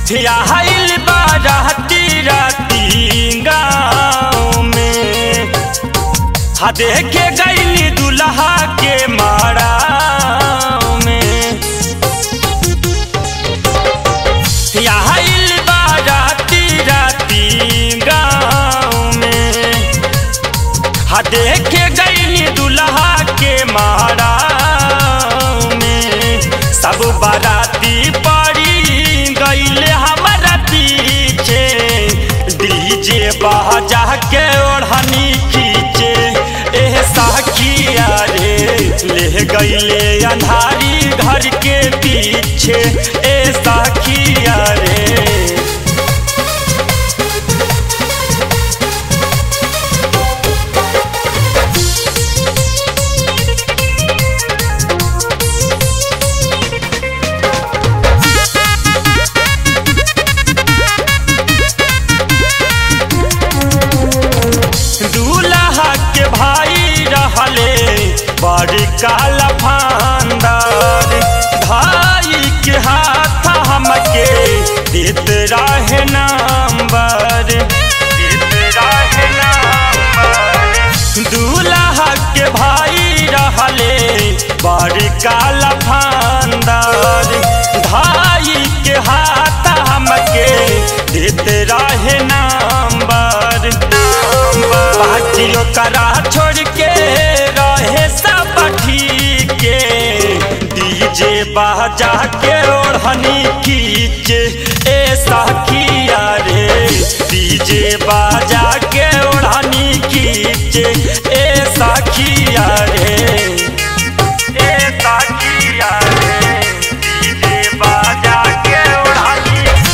आइल बाराती राती गाँव में हा देखे गईली दुल्हा के मारा में आइल बाराती राती गाँव में हा देखे गईली दुल्हा के मारा में सब बाराती पड़ी गईले हमारा पीछे डीजे बाजा के ओढ़नी खींचे एह साखिया रे ले गईले अंधारी घर के पीछे ए साखिया रे दूल्हा के भाई रहले बड़ी काला फांदार भाई के हाथ हमके देत रहे नंबर देत रहे नंबर दूल्हा के भाई रहले बड़ी काला फांदार भाई के हाथ हमके देत रहे नंबर बाजियो करा छोड़ के रहे सब ठीके डीजे बाजा के ओढ़नी खींचे ए साखिया रे डीजे बाजा के ओढ़नी खींचे ए साखिया रे ए साखिया रे डीजे बाजा के ओढ़नी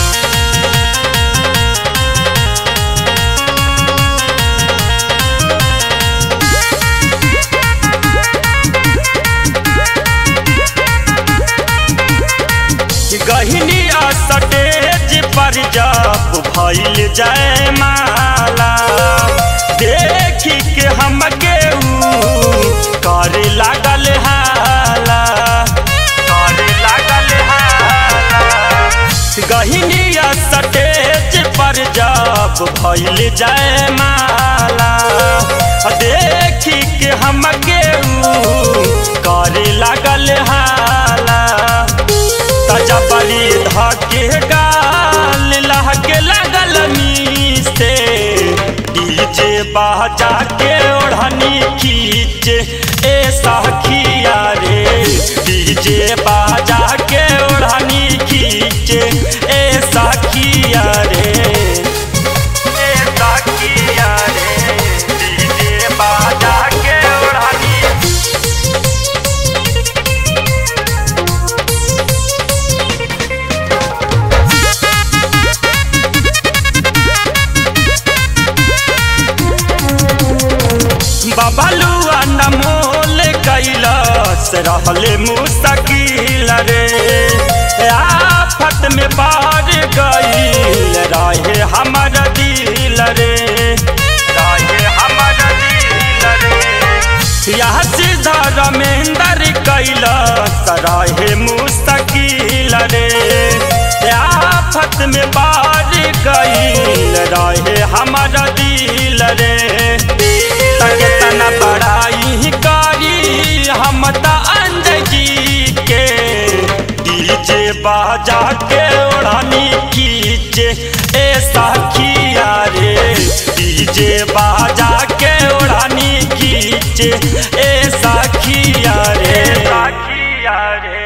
गहिनी स्टेज पर जब भइल जय माला देखी के हमके ऊ करे लागल हाला करे लागल हाला गहिनी स्टेज पर जब भइल जय माला देखी के हमके ऊ करे लागल हाला तजबरी धके गाल लहके लगल मीसे डीजे बाजा के ओढ़नी खींचे ए साखिया रे डीजे बाजा के ओढ़नी खींचे ए साखिया रे ए साखिया रे डीजे बाजा के ओढ़नी बबलुआ नमोल कैलस रहले मुस्तकिल रे आफत में बार गईल रहे हमर दिल रे रहे हमर दिल रे यह सीधा रमेंदर कैलस रहे मुस्तकिल रे आफत में बार गईल रहे हमर दिल रे तके तना बड़ाई करी हम त अंजगी के डीजे बाजा के ओढ़नी खींचे ए साखिया रे डीजे बाजा के ओढ़नी खींचे ए साखिया रे साखिया रे